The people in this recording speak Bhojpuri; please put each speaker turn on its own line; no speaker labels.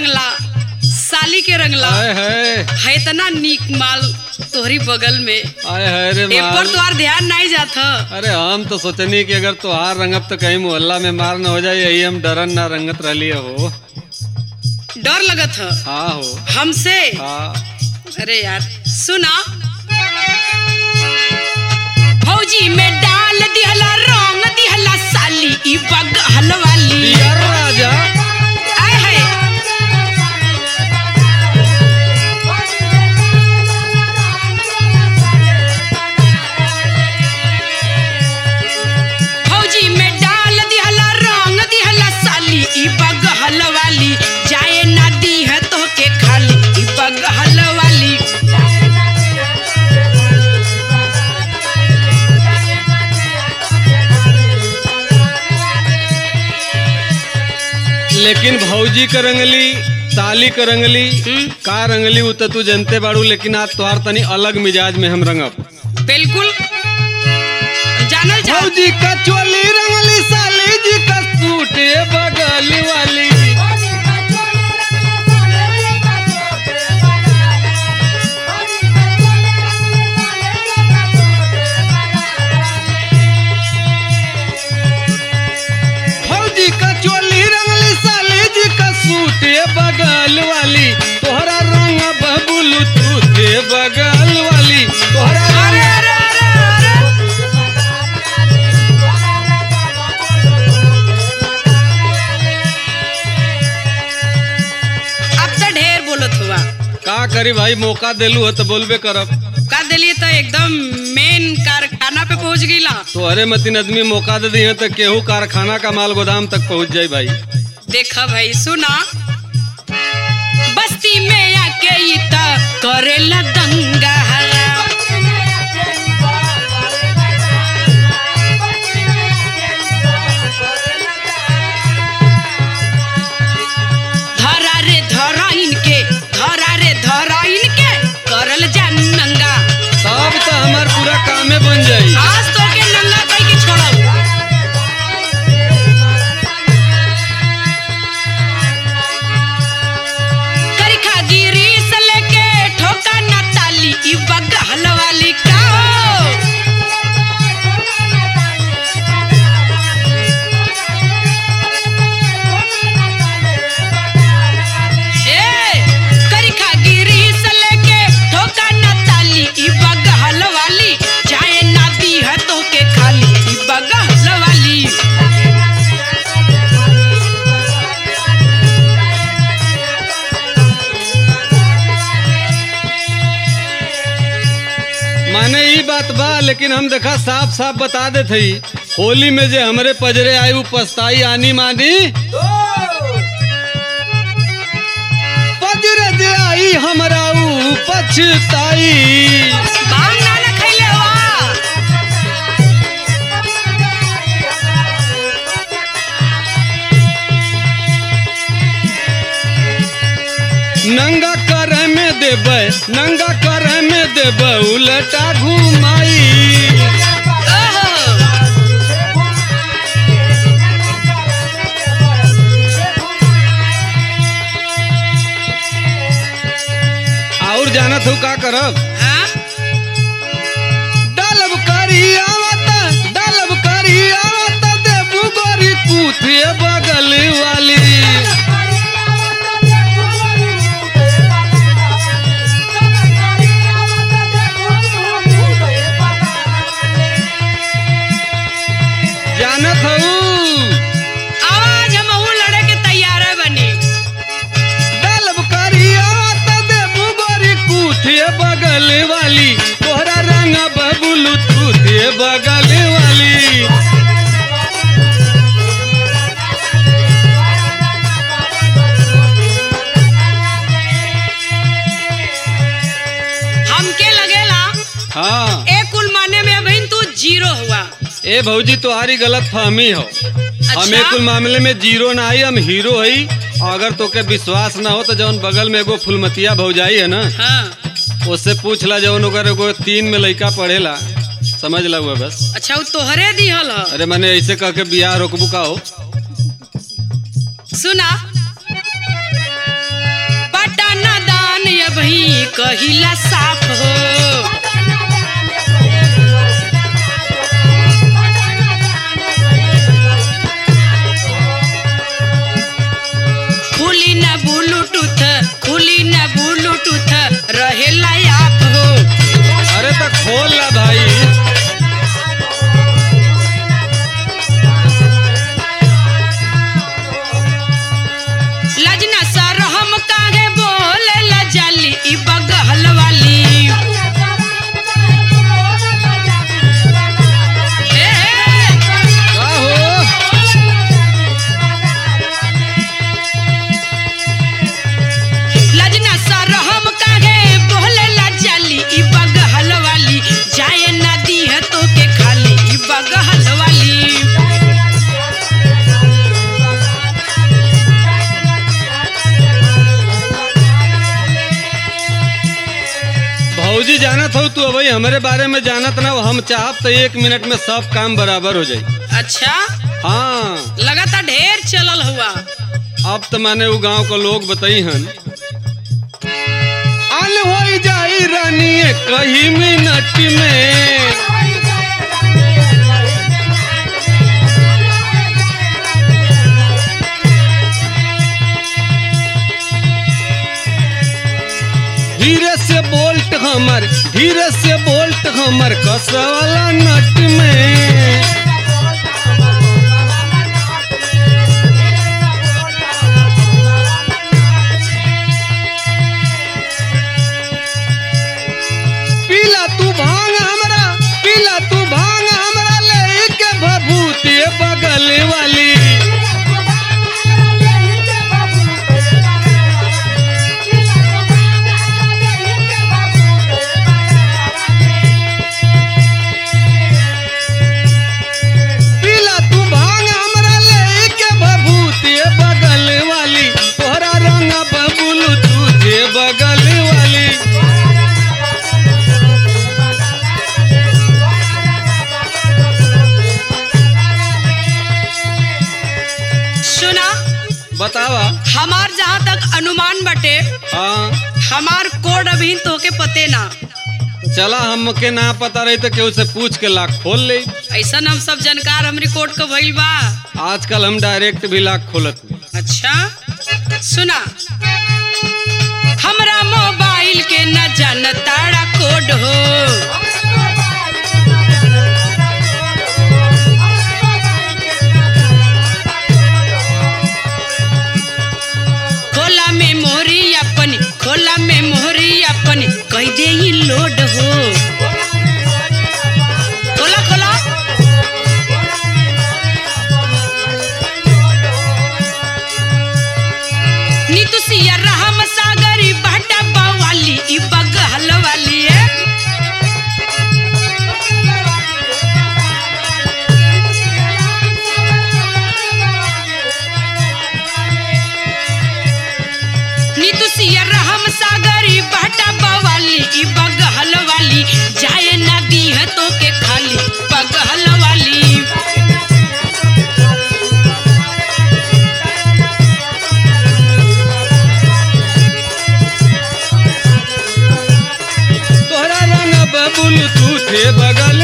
रंगला साली के रंगला
हाय हाय
है इतना नीक माल तोहरी बगल में
हाय हाय रे
ए पर
माल
तोहार ध्यान नहीं जात ह।
अरे हम तो सोचनी कि अगर तुहार रंगब तो कहीं मोहल्ला में मार न हो जाए यही हम डरन ना रंगत रहली हो
डर लगत ह
हाँ हो
हमसे
हाँ
अरे यार सुना फौजी में डाल दिहला रंग दिहला साली ई बगल वाली
यार राजा
आय हाय फौजी में डाल दिहला रंग दिहला साली ई बगल वाली जाए ना दी है तो के खाली ई बगल वाली
लेकिन भौजी का रंगली साली का रंगली
हम्म।
का रंगली उ तो तू जनते बाड़ू लेकिन आज तुहार तनी अलग मिजाज में हम रंगब
बिल्कुल जानल जा
भौजी का चोली रंगली साली जी का सूट ये बगल वाली फौजी का चोली रंगली साली जी का सूट ये बगल वाली तोहरा रंग बबुल तू थे बगल वाली तोहरा
अरे
रंग
अरे अरे अरे अब तो ढेर बोलत हुआ
का करी भाई मौका देलू हो तो बोलबे करब
का दिलिए तो एकदम मेन कारखाना पे पहुंच गईला
तो अरे मतीन आदमी मौका दे दिए तो केहू कारखाना का माल गोदाम तक पहुंच जाए भाई
देखा भाई सुना बस्ती में आके ई त करेला दंगा धरा रे धरा इनके धरा रे धरा इनके करल जा नंगा
तब तो हमार पूरा कामे बन जाई
आज तो के नंगा कई के छोड़ब करिखा गिरी से लेके ठोका ना ताली ई बगल वाली का हो ए करिखा गिरी से लेके ठोका ना ताली ई बगल वाली चाहे ना दी है तो के खाली ई बगल वाली
माने ई बात बा लेकिन हम देखा साफ साफ बता दे थी होली में जे हमरे पजरे आई उ पछताई आनी मानी पजरे जे आई हमरा उ पछताई
भांग ना ना खैले हुआ
नंगा कर में देबै नंगा कर में देबै उलटा घुमाई
ओहो
और जानत हूँ का करब
हाँ
डालब करी आवत डालब करी आवत देबू गोरी पूथे बगल वाली जानत हूँ
आवाज हम लड़े के तैयार है बनी
डालब करी आवत देबू गोरी पूथे बगल वाली तोहरा रंग बबुल तूथे बगल वाली
हमके लगेला
हाँ
एक कुल माने में अभी तू जीरो हुआ
ए भौजी तुम्हारी गलत फहमी हो हम एक कुल मामले में जीरो ना आई हम हीरो हई और अगर तोके विश्वास ना हो तो जौन बगल में एगो फुलमतिया भौजाई है ना
हाँ
उससे पूछ ला जौन अगर एगो तीन में लड़का पढ़ेला समझ ला हुआ बस
अच्छा वो तोहरे दिहल ह
अरे मैंने ऐसे कह के बियाह रोकबू का हो
सुना जान अबही कहिला साफ हो खुली न ब्लूटूथ खुली न ब्लूटूथ रहेला आप हो
अरे तो खोल ला भाई
लजना सर हम काहे बोले ला जाली ई बगल वाली ए, ए,
का हो
लजना सर हम काहे बोले ला जाली ई बगल वाली जाए ना दी है तो के खाली ई बगल वाली
भौजी जानत हो तू अबही हमारे बारे में जानत ना हो, हम चाहब तो एक मिनट में सब काम बराबर हो जाई
अच्छा
हाँ
लगातार ढेर चलल हुआ
अब तो माने वो गांव को लोग बताई हन अन हो जाई रानी कही मिनट में धीरे से बोल्ट हमर धीरे से बोल्ट हमर कसवाला नट में पीला तू भांग हमरा पीला तू भांग हमरा ले के भभूति बगल वाली पीला तू भांग हमरा ले के भभूति बगल वाली तोहरा रंग बबुल तुझे बगल वाली
सुना
बतावा
हमार जहाँ तक अनुमान बटे
हाँ
हमार कोड अभी तो के पते ना
चला हमके ना पता रही तो केहू से पूछ के लाख खोल ले
ऐसा हम सब जानकार हमरी कोड का भइल बा
आजकल हम डायरेक्ट भी लाख खोलत हूँ
अच्छा सुना हमरा मोबाइल के न जानताड़ा कोड हो खोला में मोहरी अपनी खोला में मोहरी अपनी कह दे ही लोड हो खोला खोला नीतू सिया रहम सागरी बाटा बवाली ई बगल वाली है नीतू सिया रहम सागरी बाटा बवाली ई बगल वाली जाए ना दी है तो के खाली बगल वाली
तोहरा रंग बबुल तुझे बगल